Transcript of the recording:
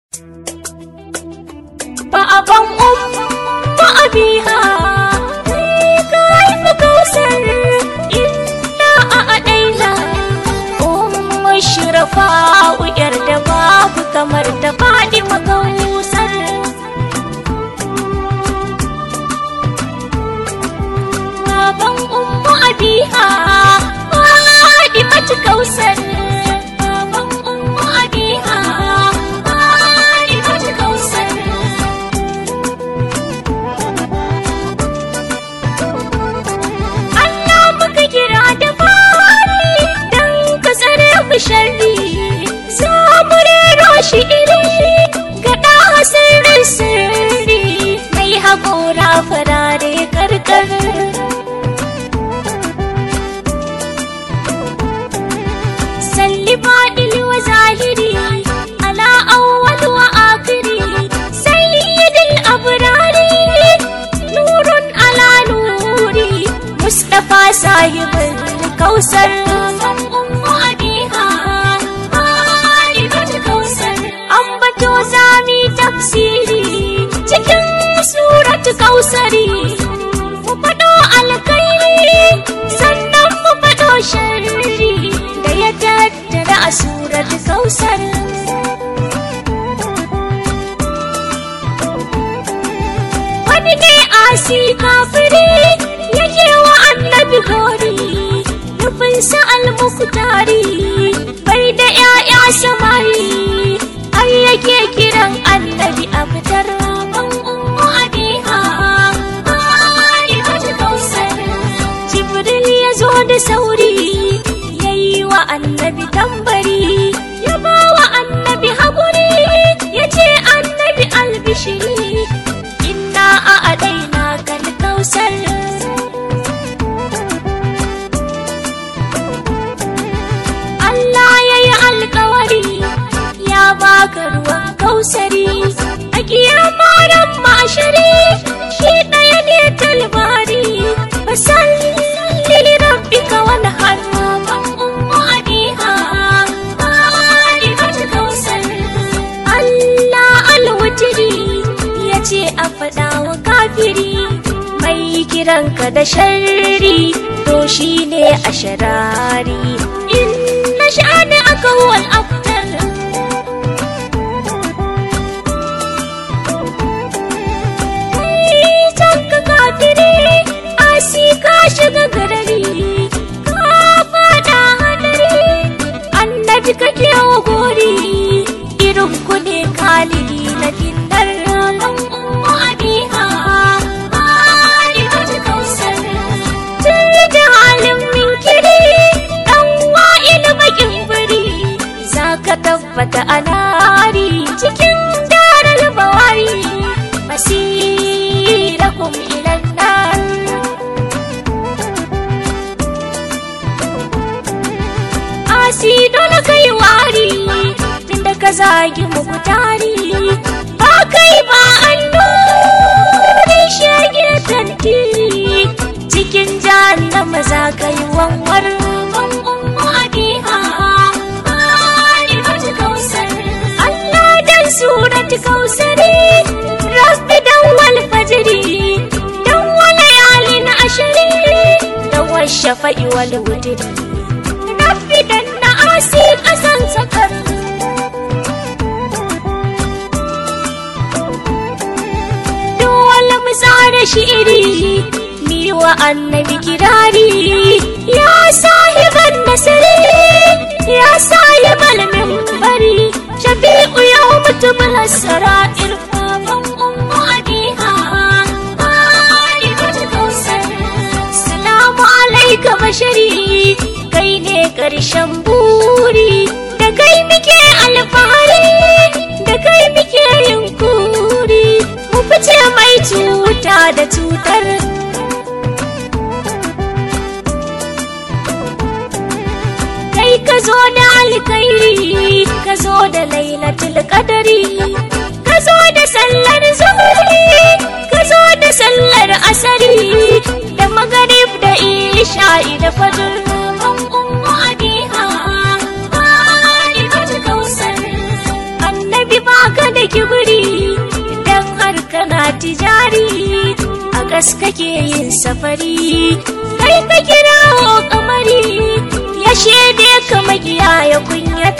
Baban umma abiha ka haifi kausar inna a adaina umma shirafa uyar da babu kamar da faɗi makausar Baban umma abiha faɗi mata kausar Baban umma abiha faɗi mata kausar Allah muka kira da fari dan ka tsare mu sharri za mu rero shi iri ga ɗa sirrin sirri mai haƙora farare karkar salli fadil wa zahiri ala awwal wa akhiri sayyidil abrari nurun ala nuri mustafa sahibul kausar ummu abiha halibul kausar ambato zami tafsiri cikin suratu kausari mu faɗo alkhairi sannan mu faɗo sharri da ya tattara a suratu kausar wani ne asi kafiri yake wa annabi gori nufinsa almuktari bai da ‘ya'ya samari har yake kiran annabi a fitar ban ummu abiha halimatu kausar jibril ya zo da sauri ya yi wa annabi tambari ya ba wa annabi haƙuri ya ce annabi albishiri inna a adaina kal kausar Allah ya yi alkawari ya baka ruwan kausari a kiyama ran mashari shi ɗaya ne talbari fasalli rabbika wani harban ummu abiha halimatu kausar Allah alwutiri ya ce a faɗa wa kafiri mai kiranka da sharri to shi ne a sharari in na sha'ani aka huwal aftar ka kafiri asi ka shiga garari ka fada hadari annabi kake wa gori irin ku ne kalidi na kinnar ranar ummu abiha halimatu kausar tun da halin minkiri dan wa'il bakin biri za ka tabbata a nari cikin darar bawari masirakum ilan nar asi dole kai wari tunda ka zagi muku tari ba kai ba an nuri shege tantiri cikin jahannama za ka yi wanwar ban ummu abiha halimatu kausar Allah dan suratu kausari rabbi dan wal fajri dan wal yalin ashari dan wal shafa'i wal wutri rabbi dan na asi kasan sakar dole mu tsara shi'iri mi wa annabi kirari ya sahiban nasiri ya sahibal minbari shafi'u yau mutumul sara'ir baban ummu abiha halimatu kausar salamu alaika bashari kai ne ƙarshen buri da kai muke alfahari da kai muke yin kuri mu fice mai cuta da cutar kai ka zo da alkairi ka zo da lailatul qadari ka zo da sallar zuhri ka zo da sallar asari da magarib da isha'i da fajr ban ummu abiha halimatu kausar annabi baka da kibiri idan har kana tijari a gas kake yin safari kai ka kirawo kamari ya shaide ka magiya ya kunyata